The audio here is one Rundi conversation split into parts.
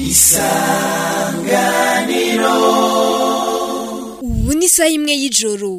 ubu ni isaha imwe y'ijoro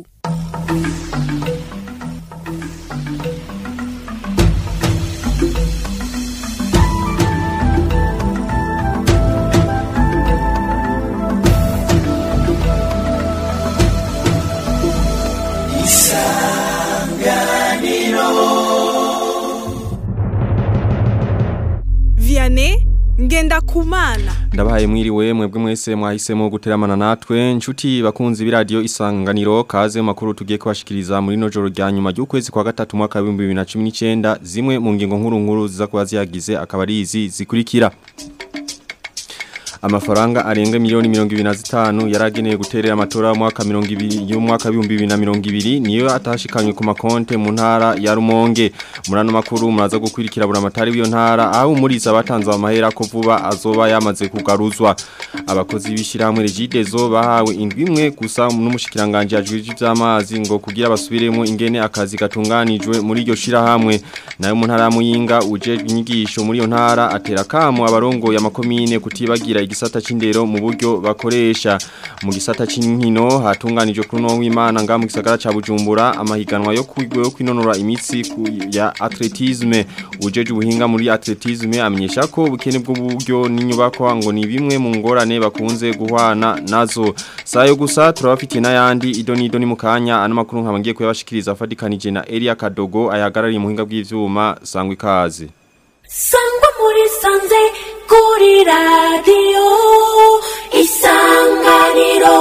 Vianney Ngendakumana Ndabahaye mwiriwe mwebwe mwese mwahisemo guteramana natwe nshuti bakunzi b'iradio isanganiro kaze mu makuru tugiye kubashikiriza muri no joro rya nyuma y'ukwezi kwa gatatu mwaka wa 2019 zimwe mu ngingo nkuru nkuru ziza kuba ziyagize akaba ari izi zikurikira amafaranga arenga miliyoni mirongo ibiri na zitanu yaragenewe guterera amatora mwaka mirongo ibiri y'umwaka w'ibihumbi bibiri na mirongo ibiri niyo atashikanywe ku makonte mu ntara ya Rumonge muri ano makuru muraza gukwirikira buri amatari w'iyo ntara aho umuriza batanze amahera ko vuba azoba yamaze kugaruzwa abakozi b'ishyirahamwe Regidezo bahawe indwi imwe gusa n'umushikiranganje ajwije ivy'amazi ngo kugira basubiremo ingene akazi gatunganijwe muri iryo shirahamwe nayo mu ntara ya Muyinga ujejwe inyigisho muri iyo ntara atera kamo abarongo ya makomine kutibagira igisata c'indero mu buryo bakoresha mu gisata c'inkino hatunganijwe kuri no w'Imana nga mu gisagara ca Bujumbura amahiganwa yo kwigwe yo kwinonora imitsi ku ya atletisme ujeje ubuhinga muri atletisme amenyesha ko ubukene bw'uburyo n'inyubako ngo ni bimwe mu ngorane bakunze guhwana nazo sayo gusa turabafitiye n'ayandi idoni idoni mu kanya ano makuru nkabangiye kuyabashikiriza afadikanije na Elia Kadogo ayahagarariye muhinga bw'ivyuma sangwa ikaze sangwa muri sanze kuri radiyo isanganiro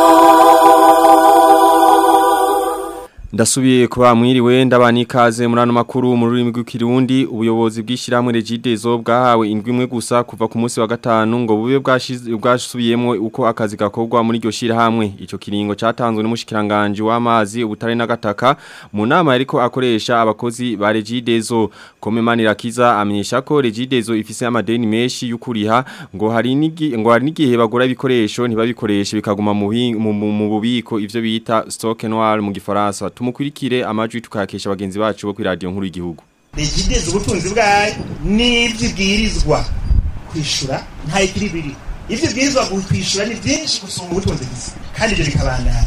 Ndasubiye kuba mwiriwe ndabani ikaze muri ano makuru mu rurimi rw'ikirundi ubuyobozi bw'ishyirahamwe Regidezo bwahawe indwi imwe gusa kuva ku munsi wa gatanu ngo bube bwashize bwasubiyemo uko akazi gakorwa muri iryo shyirahamwe ico kiringo catanzwe n'umushikiranganje w'amazi ubutare n'agataka mu nama yariko akoresha abakozi ba Regidezo Komemani Rakiza amenyesha ko Regidezo ifise amadeni menshi y'ukuriha ngo hari nigi ngo hari nigihe bagura ibikoresho ntibabikoreshe bikaguma mu buhi- mu- mu mu bubiko ivyo bita stock noir mu gifaransa tumukurikire amajwi tukakesha bagenzi bacu bo kuri radio nkuru y'igihugu rigideza ubutunzi bwayo n'ibyibwirizwa kwishura nta ikiri biri ibyo bwirizwa kwishura ni byinshi gusumba ubutunzi gusa kandi ibyo bikabandana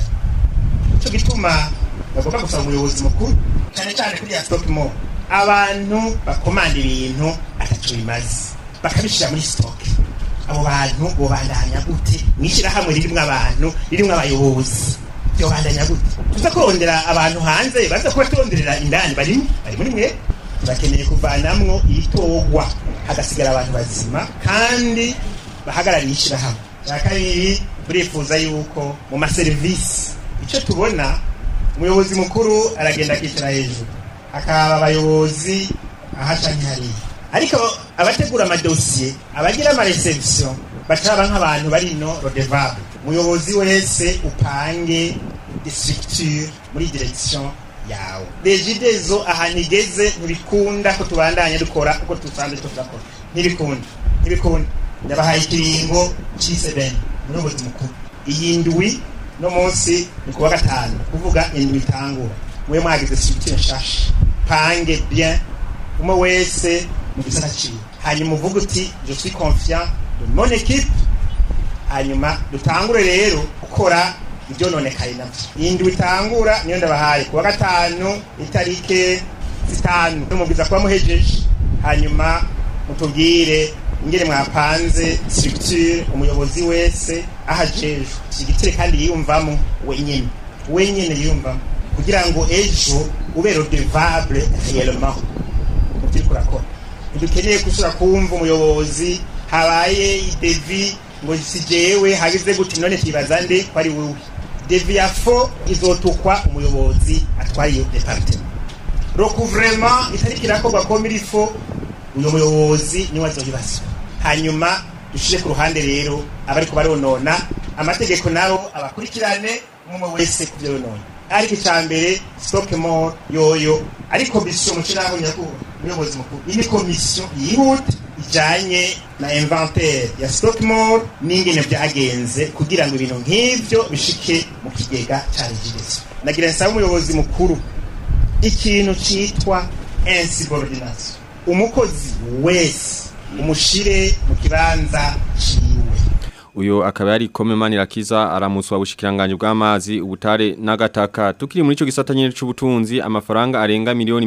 cyo gituma bagomba gusaba umuyobozi mukuru cyane cyane kuri ya stock mo abantu bakomanda ibintu ataco bimaze bakabishyira muri stock abo bantu bobandanya gute mwishyirahamwe ririmwo abantu ririmwo abayobozi byobandanya gute tuza kurondera abantu hanze baza kuba turonderera indani barimo bari muri mwe turakeneye kuvanamwo ibitogwa hagasigara abantu bazima kandi bahagarariye ishyirahamwe cya kabiri turifuza yuko mu maserivisi icyo tubona umuyobozi mukuru aragenda akicara hejuru hakaba abayobozi ahaca nk'ihariya ariko abategura amadosiye abagira amareception bacaba nk'abantu bari no rodevable umuyobozi wese upange structure muri direction yawe regidezo ahantu igeze ntibikunda ko tubandanya dukora uko dusanzwe turakora ntibikunda ntibikunda ndabahaye ikiringo c'isebeni umuyobozi mukuru iyi ndwi no munsi ni kuwa gatanu kuvuga indwi itangura mwe mwagize structure nshasha pange bien umwe wese mu gisata ciwe hanyuma uvuga uti je suis confiant de mon équipe hanyuma dutangure rero gukora ibyo nonekaye navyo indwi itangura niyo ndabahaye kuwa gatanu itarike zitanu mubwiza kuba muhejeje hanyuma mutubwire ingene mwapanze structure umuyobozi wese ahajejwe shigitire kandi yiyumvamo wenyene wenyene yiyumvamo kugira ngo ejo ube redevable réellement mu byo uriko urakora ntidukeneye gusura kumva umuyobozi habaye idevi ngo si jewe hagize gute none twibaza nde ko ari wowe devi ya fo izotukwa umuyobozi atwaye iyo departement recouvrement itariki irakorwa ko muri fo uyo muyobozi niwe azoyibazwa hanyuma dushire ku ruhande rero abariko baronona amategeko nabo abakurikirane umwe wese ku byo yonona ariko icya mbere stock more yoyo ari komisiyo mu kiraho nyakubahwa umuyobozi mukuru iyi ni komisiyo yihuta ijanye na inventaire ya stock more n'ingene byagenze kugira ngo ibintu nk'ivyo bishike mu kigega ca regideso nagira nsaba umuyobozi mukuru ikintu citwa insubordination umukozi wese umushire mu kibanza ciwe uyo akaba yari Komemani Rakiza aramuswa bushikiranganje bw'amazi ubutare n'agataka tukiri muri ico gisata nyene c'ubutunzi amafaranga arenga miliyoni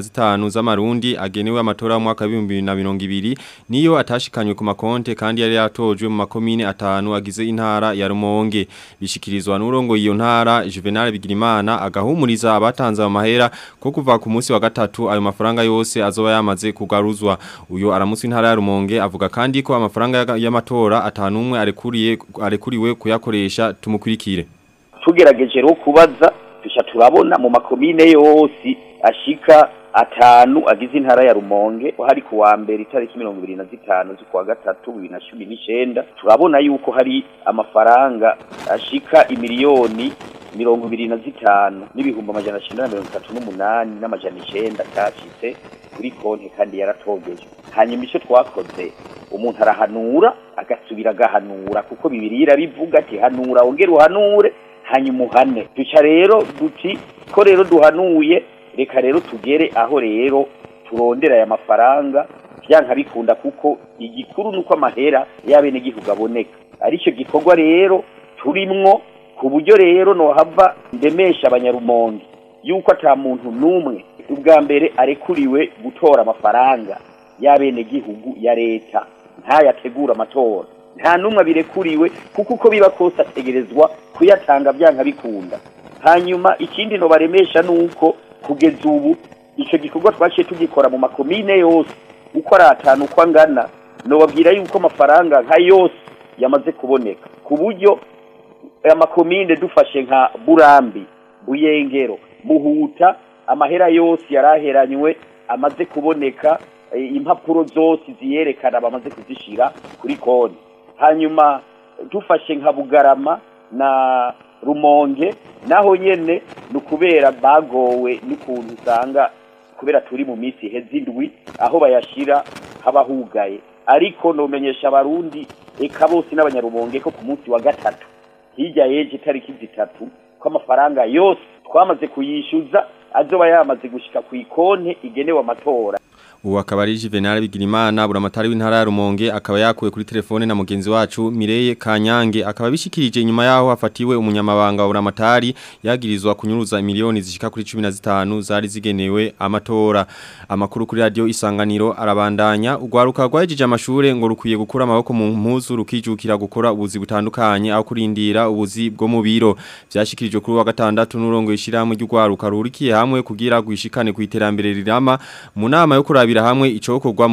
25 z'amarundi agenewe amatora mu mwaka wa 2020 niyo atashikanywe ku makonte kandi yari yatojwe mu makomine atanu agize intara ya Rumonge bishikirizwa n'urongo iyo ntara Juvenal Bigirimana agahumuriza abatanze amahera ko kuva ku munsi wa gatatu ayo mafaranga yose azoba yamaze kugaruzwa uyo aramusi intara ya Rumonge avuga kandi ko amafaranga y'amatora atanumwe arekuriye arekuriwe kuyakoresha tumukurikire tugerageje ro kubaza dusha turabona mu makomine yose ashika atanu agize intara ya Rumonge hari ku wa mbere itariki 25 z'ukwa gatatu 2019 turabona yuko hari amafaranga ashika imiliyoni mirongo ibiri na zitanu n'ibihumbi amajana cenda na mirongo itatu n'umunani n'amajana icenda cyashitse kuri konti kandi yaratogejwe hanyuma icyo twakoze umuntu arahanura agasubira agahanura kuko bibiri irabivuga ati hanura wongere uhanure hanyuma uhane duca rero duti ko rero duhanuye reka rero tugere aho rero turondera aya mafaranga byanka bikunda kuko igikuru nuko amahera y'abenegihugu aboneka aricyo gikorwa rero turimwo ku buryo rero nohava ndemesha abanyarumonge yuko ata muntu n'umwe ubwa mbere arekuriwe gutora amafaranga y'abenegihugu ya leta ntayategura amatora nta n'umwe abirekuriwe kuko uko biba kose ategerezwa kuyatanga byanka bikunda hanyuma ikindi nobaremesha ni uko kugeza ubu icyo gikorwa twaciye tugikora mu makomine yose uko ari atanu uko angana nobabwira yuko amafaranga nka yose yamaze kuboneka ku buryo amakomine dufashe nka burambi buyengero muhuta amahera yose yaraheranywe amaze kuboneka impapuro zose ziyerekana bamaze kuzishira kuri konti hanyuma dufashe nka bugarama na rumonge naho nyene ni ukubera bagowe n'ukuntu usanga kubera turi mu minsi iheze indwi aho bayashira haba hugaye ariko nomenyesha abarundi eka bose n'abanyarumonge ko ku munsi wa gatatu hirya yeje itariki zitatu ko amafaranga yose twamaze kuyishyuza azoba yamaze gushika ku ikonte igenewe amatora ubu akaba ari Juvenal Bigirimana buramatari w'intara ya Rumonge akaba yakuwe kuri telefone na mugenzi wacu Mireye Kanyange akaba bishikirije nyuma yaho hafatiwe umunyamabanga wa buramatari yagirizwa kunyuruza miliyoni zishika kuri 15 zari zigenewe amatora amakuru kuri radio isanganiro arabandanya ugwaruka rwajije amashure ngo rukwiye gukura amaboko mu mpuzu rukijukira gukora ubuzi butandukanye aho kurindira ubuzi bwo mu biro byashikirijwe kuri wa gatandatu n'urongo ishirahamwe ry'ugwaruka rurikiye hamwe kugira gwishikane ku iterambere rirama mu nama yo kurabira hamwe icokorwa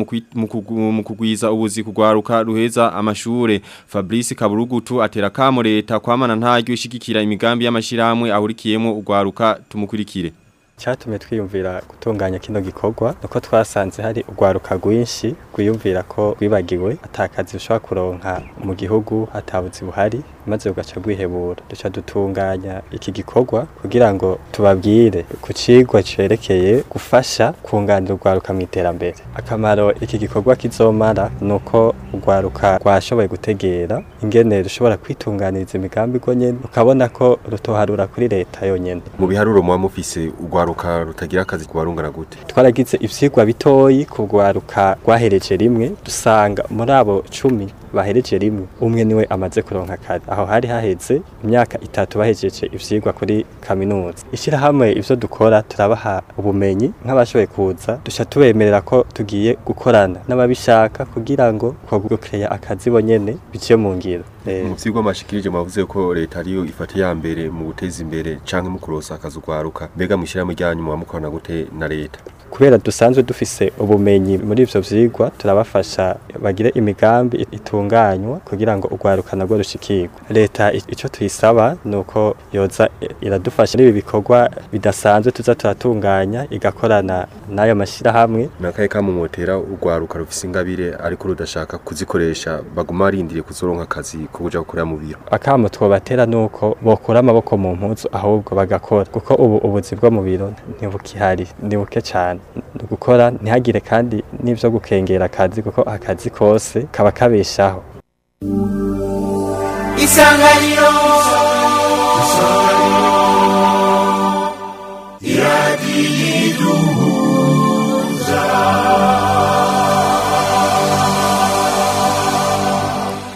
mu kugwiza ubuzi kugwaruka ruheza amashure Fabrice Kaburugutu atera kamo leta kwamana ntaryo ishigikira imigambi y'amashirahamwe ahurikiyemo ugwaruka tumukurikire cyatumye twiyumvira gutunganya kino gikorwa nuko twasanze hari urwaruka rwinshi rwiyumvira ko rwibagiwe atakazi ushobora kuronka mu gihugu hatabuzi buhari maze ugaca rwihebura duca dutunganya iki gikorwa kugira ngo tubabwire ku cigwa cerekeye gufasha kunganira urwaruka mu iterambere akamaro iki gikorwa kizomara nuko urwaruka rwashoboye gutegera ingene rushobora kwitunganiriza imigambi rwo nyene ukabona ko rutoharura kuri leta yonyene mu biharuro muba mufise urwaruka rutagira akazi kubarungana gute twaragize ivyigwa bitoyi ku rwaruka rwahereje rimwe dusanga muri abo cumi bahereje rimwe umwe niwe amaze kuronka akazi aho hari haheze imyaka itatu bahejeje ivyigwa kuri kaminuza ishirahamwe ivyo dukora turabaha ubumenyi nk'abashoboye kuza duca tubemerera ko tugiye gukorana n'ababishaka kugira ngo ko gukeya akazi bonyene biciye mu ngiro mu vyigwa mashikirije mavuze ko leta ariyo ifata ya mbere mu guteza imbere canke mu kurosa akazi ugwaruka mbega mwishirahamwe ryanyu muba mukorana gute na leta kubera dusanzwe dufise ubumenyi muri ivyo vyigwa turabafasha bagire imigambi itunganywa kugira ngo urwaruka nabwo rushikirwe leta ico tuyisaba nuko yoza iradufasha n'ibi bikorwa bidasanzwe tuza turatunganya igakorana n'ayo mashirahamwe nakaye kamumotera urwaruka rufise ingabire ariko rudashaka kuzikoresha baguma barindiriye kuzoronka akazi ko kuja gukorera mu biro akamo twobatera nuko bokura amaboko mu mpuzu ahubwo bagakora kuko ubu ubuzi bwo mu biro ntibukihari ni buke cyane gukora ntihagire kandi n'ibyo gukengera akazi kuko akazi kose kaba kabeshaho isanganiro iradiyiduhuza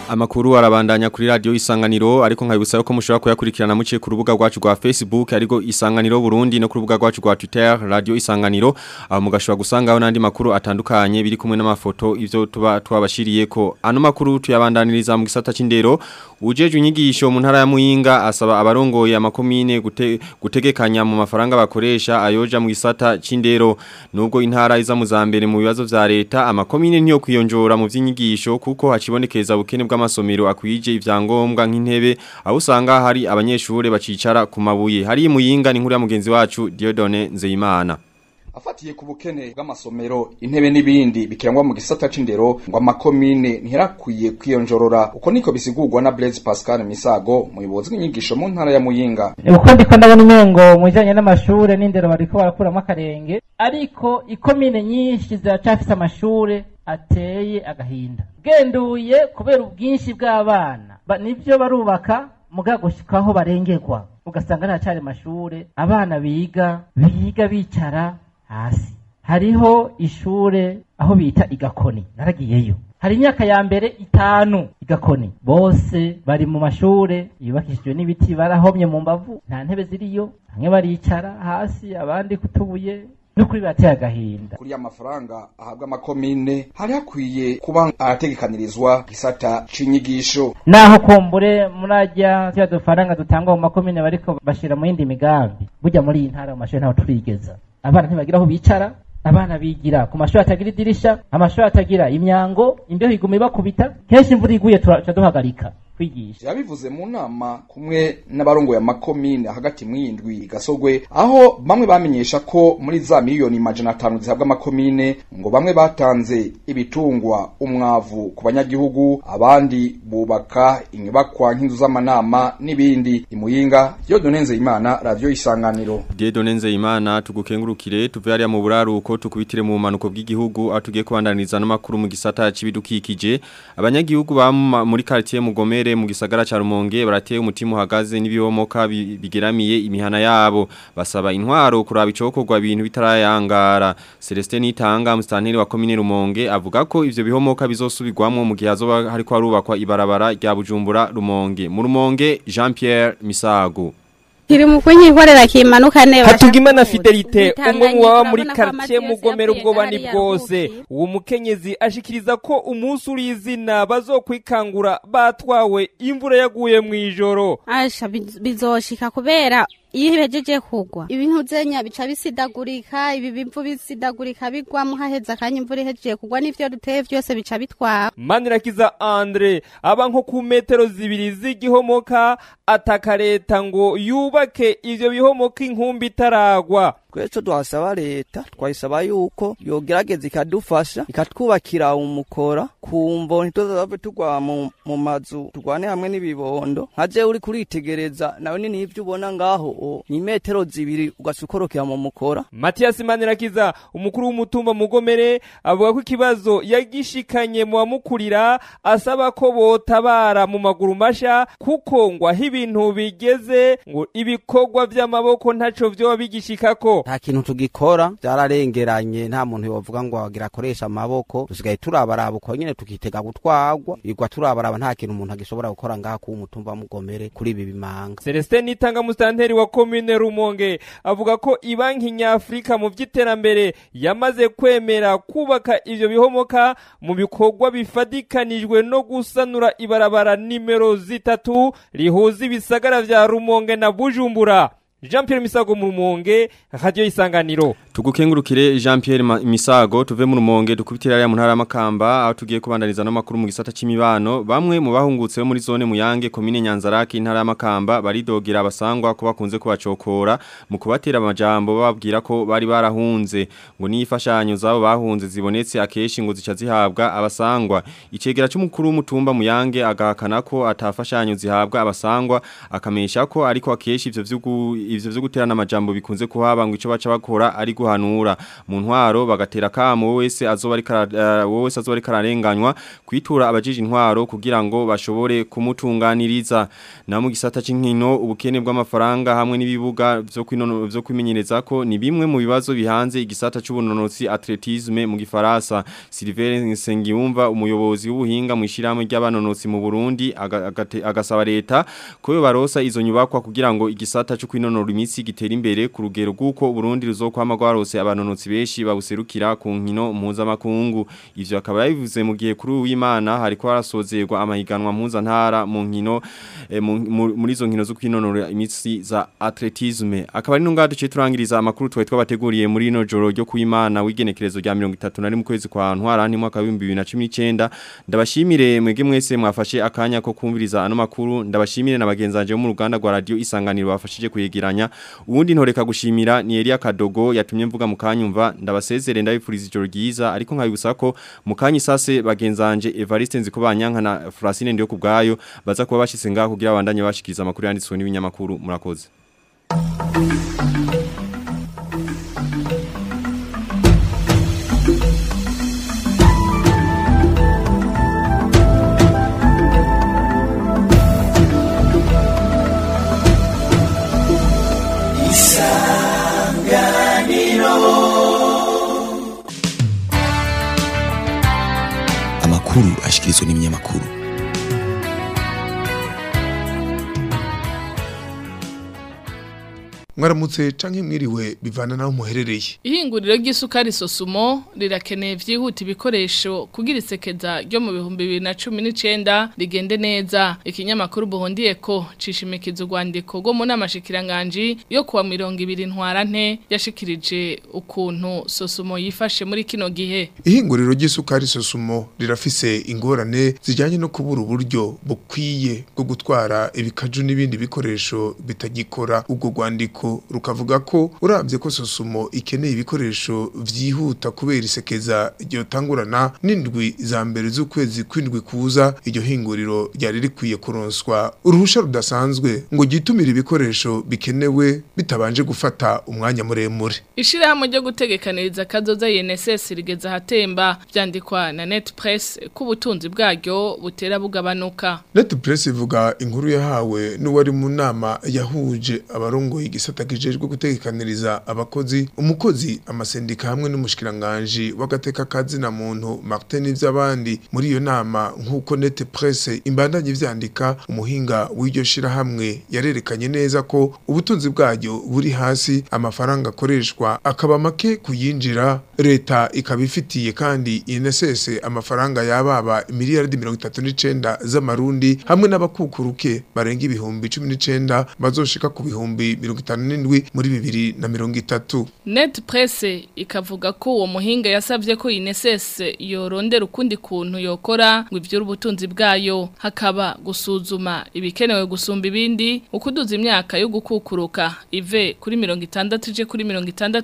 Amakuru arabandanya kuri radio Isanganiro ariko nkabibusaba ko mushobora kuyakurikirana muciye ku rubuga rwacu rwa Facebook ariko Isanganiro Burundi no ku rubuga rwacu rwa Twitter radio Isanganiro aho mugashobora gusangaho nandi makuru atandukanye biri kumwe n'amafoto ivyo tuba twabashiriye ko ano makuru tuyabandaniriza mu gisata c'indero ujeje inyigisho mu ntara ya Muyinga asaba abarongoye amakomine gute, gutegekanya mu mafaranga bakoresha ayoja mu gisata c'indero nubwo intara iza mu zambere mu bibazo vya leta amakomine niyo kwiyonjora mu vy'inyigisho kuko hacibonekeza ubukene bw'amasomero akwije ivyangombwa nk'intebe aho usanga hari abanyeshure bacicara ku mabuye hari muyinga ni nkuru ya mugenzi wacu Diodone Nzeyimana afatiye ku bukene bw'amasomero intebe n'ibindi bikirangwa mu gisata c'indero ngo amakomine ntirakwiye kwiyonjorora uko niko bisigurwa na Blaise Pascal Misago muyobozi w'inyigisho mu ntara ya Muyinga uko ndiko ndabona umengo mu bijanye n'amashure n'indero bariko barakuramo akarenge ariko ikomine nyinshi ziracafise amashure ateye agahinda genduye kubera ubwinshi bw'abana ba, nivyo barubaka muga gushikaho barengerwa ugasanga ntacari amashure abana biga biga bicara hasi hariho ishure aho bita igakoni naragiyeyo hari imyaka ya mbere itanu igakoni bose bari mu mashure yubakishijwe n'ibiti barahomye mu mbavu nta ntebe ziriyo bamwe baricara hasi abandi kutubuye nukuri bateye agahinda kuri amafaranga ahabwa amakomine hari hakwiye kuba arategekanirizwa gisata c'inyigisho naho kumbure murajya tuya dufaranga dutangwa mu makomine bariko bashira mu yindi migambi burya muri iyi ntara mu mashure ntaho turigeza abana ntibagira aho bicara abana bigira ku mashuri atagira idirisha amashuri atagira imyango imbeho iguma ibakubita kenshi imvura iguye turaca duhagarika kwigisha yabivuze mu nama kumwe n'abarongoye amakomine hagati mw'indwi gasogwe aho bamwe bamenyesha ko muri za miliyoni majana atanu zihabwa amakomine ngo bamwe batanze ibitungwa umwavu ku banyagihugu abandi bubaka inyubakwa nk'inzu z'amanama n'ibindi imuyinga Dieudonne Nzeyimana radio isanganiro Dieudonne Nzeyimana tugukengurukire tuve hariya mu buraruko tukubitire mu manuko bw'igihugu aho tugiye kubandaniza n'amakuru mu gisata c'ibidukikije abanyagihugu ba muri quartier Mugomere mu gisagara ca Rumonge barateye umutima uhagaze n'ibihomoka bigeramiye imihana yabo basaba intwaro kuraba icokorwa ibintu bitarayangara Celestin Itanga mustanteri wa commune Rumonge avuga ko ivyo bihomoka bizosubirwamwo mu gihe azoba hariko harubakwa ibarabara rya Bujumbura Rumonge mu Rumonge Jean Pierre Misago Kiri mukunyi nkorera kimanuka neba. Hatugimana Fidelite umwe mu baba muri quartier mugomera ubwoba ni bwose. Uwo mukenyezi ashikiriza ko umunsi uri izina bazokwikangura batwawe imvura yaguye mu ijoro. Asha bizoshika kubera iyo ibejeje kugwa ibintu zenya bica bisidagurika ibi bivu bisidagurika bigwamo haheza akanya imvura ihejeje kugwa n'ivyo duteye vyose bica bitwara Manirakiza Andre aba nko ku metero zibiri z'igihomoka ataka leta ngo yubake ivyo bihomoka inkumbi itaragwa Kweco twasaba leta twayisaba yuko yogerageza ikadufasha ikatwubakira umukora kumvo ntituzave tugwa mu, mu mazu tugwane hamwe n'ibibondo nkaje uri kuritegereza nawe ni nivyo ubona ngaho ni metero zibiri ugasukorokera mu mukora Matias Manirakiza umukuru w'umutumba mugomere avuga ko ikibazo yagishikanye mu bamukurira asaba ko botabara mu maguru masha kuko ngo aho ibintu bigeze ngo ibikorwa vy'amaboko ntaco vyoba bigishikako nta kintu tugikora byararengeranye nta muntu yovuga ngo wagira akoresha amaboko dusigaye turabaraba uko nyene tukitega gutwagwa igwa turabaraba nta kintu umuntu agishobora gukora ngaha ku mutumba mugomere kuri ibi bimanga Celestin Nitanga mustanteri wa commune Rumonge avuga ko ibanki nyafrika mu vy'iterambere yamaze kwemera kubaka ivyo bihomoka mu bikorwa bifadikanijwe no gusanura ibarabara nimero zitatu rihuza ibisagara vya Rumonge na Bujumbura Jean Pierre Misago mu Rumonge radio isanganiro Tugukengurukire Jean Pierre Misago tuve mu Rumonge dukubitira ya mu ntara makamba aho tugiye kubandaniza no makuru mu gisata c'imibano bamwe mu bahungutse muri zone muyange komine Nyanzarake intara makamba baridogera abasangwa ko bakunze kubacokora mu kubatera amajambo bababwira ko bari barahunze ngo nifashanyo zabo bahunze zibonetse akeshi ngo zica zihabwa abasangwa icegera c'umukuru w'umutumba muyange agahakana ko atafashanyo zihabwa abasangwa akamesha ko ariko akeshi ivyo vy'ugu ivyo vyo guterana amajambo bikunze kuhaba ngo ico baca bakora ari guhanura mu ntwaro bagatera kamo wese azoba ari kara- uh, wese azoba ari kararenganywa kwitura abajije intwaro kugira ngo bashobore kumutunganiriza na mu gisata c'inkino ubukene bw'amafaranga hamwe n'ibibuga vyo kwinono vyo kwimenyereza ko ni bimwe mu bibazo bihanze igisata c'ubunonotsi atletisme mu gifaransa Sylvain Nsengiyumva umuyobozi w'ubuhinga mu ishiramwe ry'abanonotsi mu Burundi aga- agate- agasaba leta ko yo barosa izo nyubakwa kugira ngo igisata cyo kwinonora imitsi gitere imbere ku rugero rw'uko Burundi ruzokwama gwarose abanonotsi benshi babuserukira ku nkino mpuzamakungu ivyo akaba yabivuze mu gihe kuri uw'Imana hariko harasozerwa amahiganwa mpuzantara mu nkino eh, mu- mu- muri izo nkino zo kwinonora imitsi za atletisme akaba ari nunga duce turangiriza amakuru twaye twabateguriye muri ino joro ryo kuimana w'igenekerezo rya 31 mu kwezi kwa ntwara ni mwaka wa 2019 ndabashimire mwege mwese mwafashe akanya ko kumviriza ano makuru ndabashimire na bagenzanje bo mu ruganda rwa radio isanganiro bafashije kuyegeranya uwundi ntoreka gushimira ni Elia Kadogo yatumye mvuga mu kanyumva ndabasezere ndabifuriza ijoro ryiza ariko nkabibutsa ko mu kanyi sase bagenzanje Evariste Nzikobanyanka na Francine ndiyo kubgayo baza kuba bashitse ngaho kugira abandanye bashikiriza amakuru yanditswe n'ibinyamakuru murakoze amakuru ashikirizwa n'ibinyamakuru mwaramutse canke mwiriwe bivana naho muherereye Ihinguriro ry'isukari sosumo rirakeneye vyihuta ibikoresho kugira isekeza ryo mu bihumbi bibiri na cumi n'icenda rigende neza ikinyamakuru buhundiye ko cishimikiza urwandiko rwo mu nama shikiranganji yo kuwa mirongo ibiri ntwarante yashikirije ukuntu sosumo yifashe muri kino gihe ihinguriro ry'isukari sosumo rirafise ingorane zijanye no kubura uburyo bukwiye bwo gutwara ibikaju n'ibindi bikoresho bitagikora ubwo rwandiko rukavuga ko uravye ko sosumo ikeneye ibikoresho vyihuta kubera isekeza ryotangurana n'indwi za mbere z'ukwezi kw'indwi kuza iryo hinguriro ryari rikwiye kuronswa uruhusha rudasanzwe ngo gitumire ibikoresho bikenewe bitabanje gufata umwanya muremure Ishirahamwe ryo gutegekaniriza kazoza INSS rigeze ahatemba vyandikwa na Net Press ko ubutunzi bwaryo butera bugabanuka. Net Press ivuga inkuru yahawe n'uwari mu nama yahuje abarongoye igisata kijejwe gutegekaniriza abakozi umukozi amasendika hamwe n'umushikiranganje w'agateka kazi na muntu Martin ivy'abandi muri iyo nama nk'uko Net Press imbandanye vyandika umuhinga w'iryo shirahamwe yarerekanye neza ko ubutunzi bwaryo buri hasi amafaranga akoreshwa akaba make kuyinjira leta ikaba ifitiye kandi INSS amafaranga yababa miliyardi 39 z'amarundi hamwe n'abakukuruke barenga ibihumbi 19 bazoshika ku bihumbi 57 muri bibiri na mirongo itatu Net Press ikavuga ko uwo muhinga yasavye ko INSS yorondera ukundi kuntu yokora ngo ivyo ubutunzi bwayo hakaba gusuzuma ibikenewe gusumba ibindi ukuduza imyaka yo gukukuruka ive kuri 60 ije kuri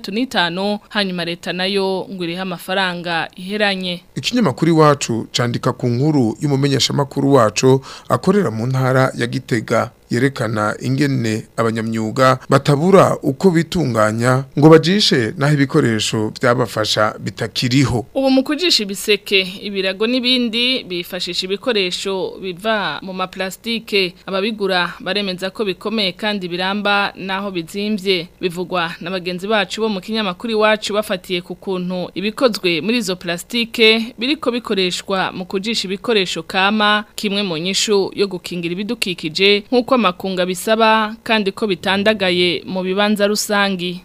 65 hanyuma leta nayo ngo iriha amafaranga iheranye ikinyamakuru iwacu candika ku nkuru y'umumenyeshamakuru wacu akorera mu ntara ya Gitega yerekana ingene abanyamyuga batabura uko bitunganya ngo bajishe naho ibikoresho byabafasha bitakiriho ubu mu kujisha ibiseke ibirago n'ibindi bifashisha ibikoresho biva mu maplastike ababigura baremeza ko bikomeye kandi biramba naho bizimvye bivugwa na bagenzi bacu bo mu kinyamakuru iwacu bafatiye ku kuntu ibikozwe muri izo plastike biriko bikoreshwa mu kujisha ibikoresho kama kimwe mu nyishu yo gukingira ibidukikije nk'uko amakunga bisaba kandi ko bitandagaye mu bibanza rusangi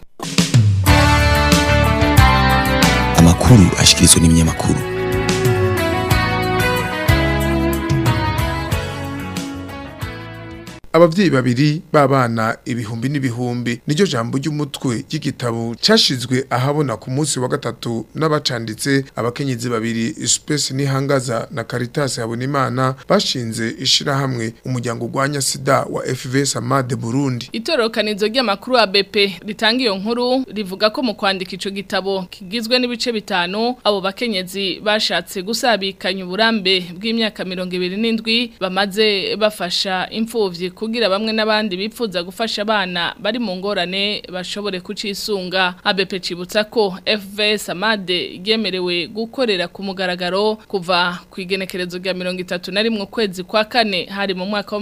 amakuru ashikirizwa n'ibinyamakuru abavyeyi babiri babana ibihumbi n'ibihumbi niryo jambo ry'umutwe ry'igitabo cashizwe ahabona ku munsi wa gatatu n'abacanditse abakenyezi babiri Space Nihangaza na Caritas Habonimana bashinze ishirahamwe umuryango gwanya sida wa FV Samade Burundi Itorokanizo ry'amakuru wa BP ritanga iyo nkuru rivuga ko mu kwandika ico gitabo kigizwe n'ibice bitanu abo bakenyezi bashatse gusabikanya uburambe bw'imyaka 27 bamaze bafasha imfuvyi kugira bamwe n'abandi bipfuza gufasha abana bari mu ngorane bashobore kucisunga ABP cibutsa ko FVS Amade yemerewe gukorera ku mugaragaro kuva ku igenekerezo rya 31 kwezi kwa kane hari mu mwaka wa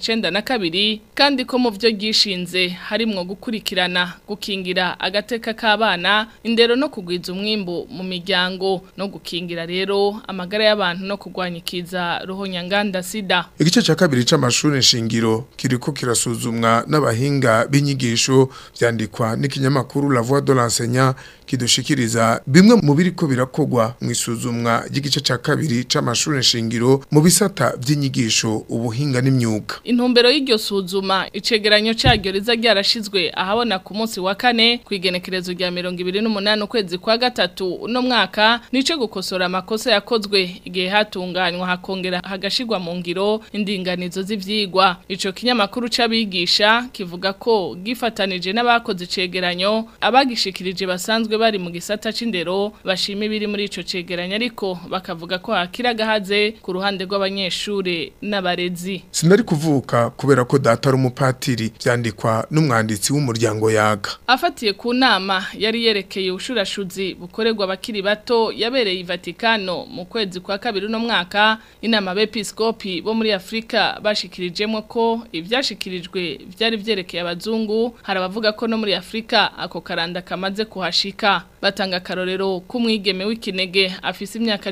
1992 kandi ko mu byo gishinze harimwo gukurikirana gukingira agateka k'abana indero no kugwiza umwimbo mu miryango no gukingira rero amagara y'abantu no kurwanyikiza ruhonyanganda sida igice cya kabiri c'amashuri nshingiro kiriko kirasuzumwa n'abahinga b'inyigisho vyandikwa n'ikinyamakuru La Voix de l'enseignant kidushikiriza bimwe mu biriko birakogwa mu isuzumwa ry'igice ca kabiri c'amashuri nshingiro mu bisata vy'inyigisho ubuhinga n'imyuga intumbero y'iryo suzuma icegeranyo caryo riza ryarashizwe ahabona ku munsi wa kane ku igenekerezo rya 28 ukwezi kwa gatatu uno mwaka nico gukosora amakosa yakozwe igihe hatunganywa hakongera hagashirwa mu ngiro indinganizo z'ivyigwa ico kinyamakuru c'abigisha kivuga ko gifatanije n'abakoze icegeranyo abagishikirije basanzwe bari mu gisata c'indero bashima ibiri muri ico cegeranyo ariko bakavuga ko hakira gahaze ku ruhande rw'abanyeshure n'abarezi sinari kuvuka kubera ko data ari umupatiri vyandikwa n'umwanditsi w'umuryango yaga afatiye ku nama yari yerekeye ubushurashuzi bukorerwa abakiri bato yabereye i Vatikano mu kwezi kwa kabiri uno mwaka inama bepiskopi bo muri Afrika bashikirijemo ko ivyashikirijwe vyari vyerekeye abazungu hari abavuga ko no muri Afrika ako karanda kamaze kuhashika batanga karorero k'umwigeme w'ikinege afise imyaka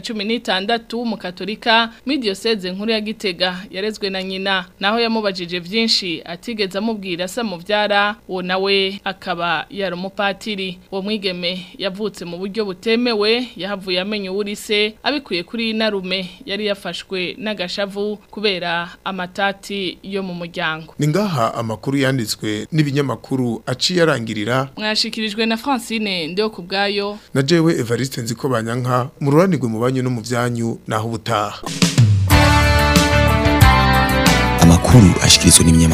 16 mu katolika muri diocese nkuru ya Gitega yarezwe na nyina naho yamubajije vyinshi atigeze amubwira sa muvyara uwo nawe akaba yari umupatiri uwo mwigeme yavutse mu buryo butemewe yahavuye amenye uwurise abikuye kuri inarume yari yafashwe n'agashavu kubera amatati yo mu muryango ni ngaha amakuru yanditswe n'ibinyamakuru aciye arangirira mwashikirijwe na Francine ndio kubgayo na jewe Evariste nziko banyanka mu ruranirwe mu banyu no mu vyanyu naho ubutaha amakuru ashikirizwa n'ibinyamakuru